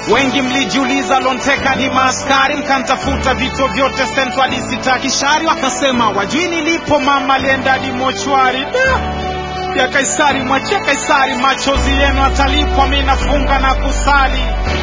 Wengi mlijiuliza Lonteka ni maaskari, mkantafuta vituo vyote Central District Kishari, wakasema wajui nilipo, mama alienda hadi mochwari. Da! ya Kaisari, mwachia Kaisari, machozi yenu atalipwa. Mi nafunga na kusali.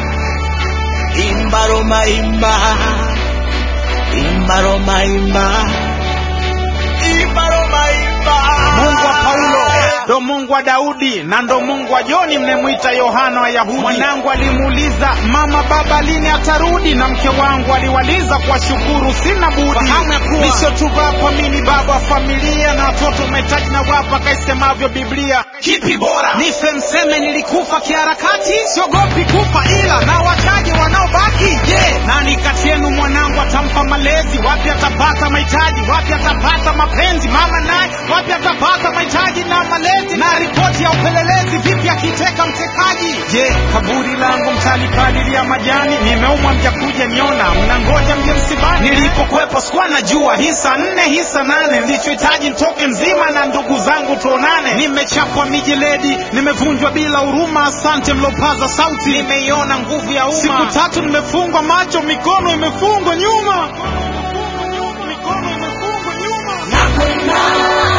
Imba Roma imba, imba Roma imba, imba Roma imba. Mungu wa Paulo ndo Mungu wa Daudi na ndo Mungu wa Joni mnemwita Yohana wa Yahudi. Mwanangu alimuuliza mama, baba lini atarudi? Na mke wangu aliwaliza kwa shukuru, sina budi nisotuvapa mini baba wa familia na watoto umetaji na wapa kaisemavyo Biblia. Kipi bora? Nife mseme nilikufa kiharakati, siogopi kufa ila na wachache wanaobaki. Je, nani kati yenu mwanangu atampa malezi? Wapi atapata mahitaji? Wapi atapata mapenzi? Mama naye wapi atapata mahitaji na malezi? Na ripoti ya upelelezi vipi akiteka mtekaji? Je, kaburi langu mtalipalilia majani? Nimeumwa mjakuja niona, mnangoja mje msibani. Nilipokwepo sikuwa najua hisa nne hisa nane, nilichohitaji ntoke mzima na ndugu zangu tuonane. Nimechapwa mijeledi, nimevunjwa bila huruma. Asante mlopaza sauti, nimeiona nguvu ya umma. Siku tatu nimefungwa macho, mikono imefungwa nyuma, mikono imefungwa nyuma.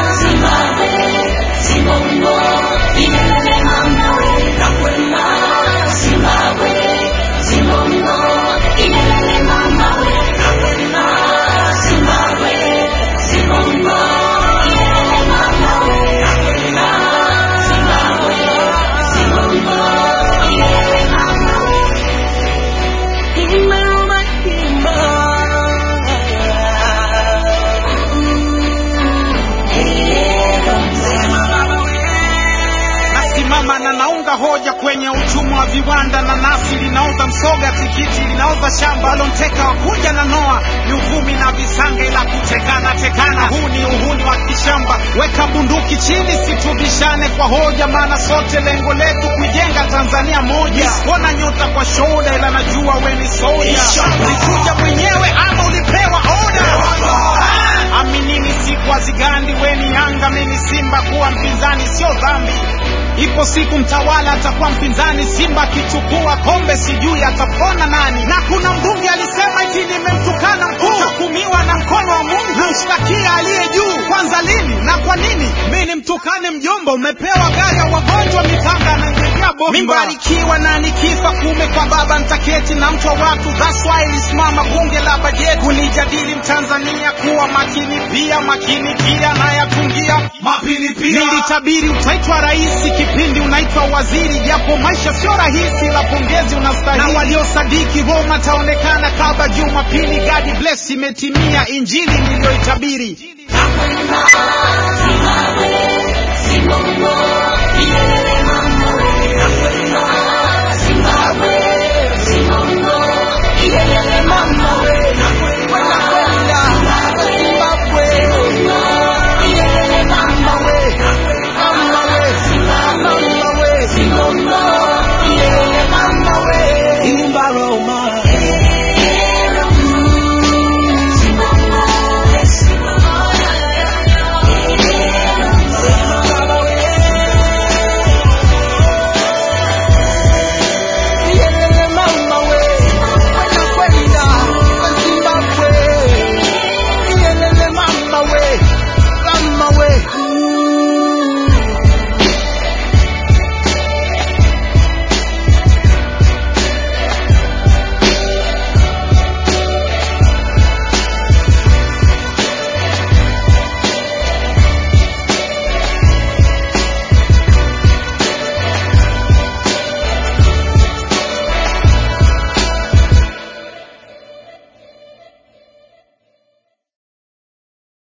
nasimama na naunga hoja kwenye uchumi wa viwanda. Nanasi linaoza msoga, tikiti linaoza shamba. Lonteka wakuja na noa ni uvumi na visanga, ila kutekana tekana, huu ni uhuni wa kishamba. Weka bunduki chini, situbishane kwa hoja, maana sote lengo letu kuijenga Tanzania moja. Ona nyota kwa shoda, ila najua we ni soja. Ulikuja mwenyewe ama ulipewa oda? Aminini siku hazigandi, we ni Yanga, mimi Simba. Kuwa mpinzani sio dhambi. Ipo siku mtawala atakuwa mpinzani. Simba akichukua kombe, sijui atapona nani. Na kuna mbunge alisema eti nimemtukana mkuu, utahukumiwa na mkono wa Mungu. Namshtakia aliye juu. Kwanza lini na kwa nini mi nimtukane mjomba? Umepewa gari ya wagonjwa, mikanga ananjegea bomba. Mimbarikiwa na nikifa kume kwa baba ntaketi na mtu wa watu. That's why ilisimama bunge la bajeti kunijadili Mtanzania kuwa makini pia makini pia nayatungia Mapini pia. Nilitabiri utaitwa rais kipindi unaitwa waziri, japo maisha sio rahisi, la pongezi unastahili. Na waliosadiki Roma taonekana kaba Jumapili. God bless, imetimia injili niliyoitabiri.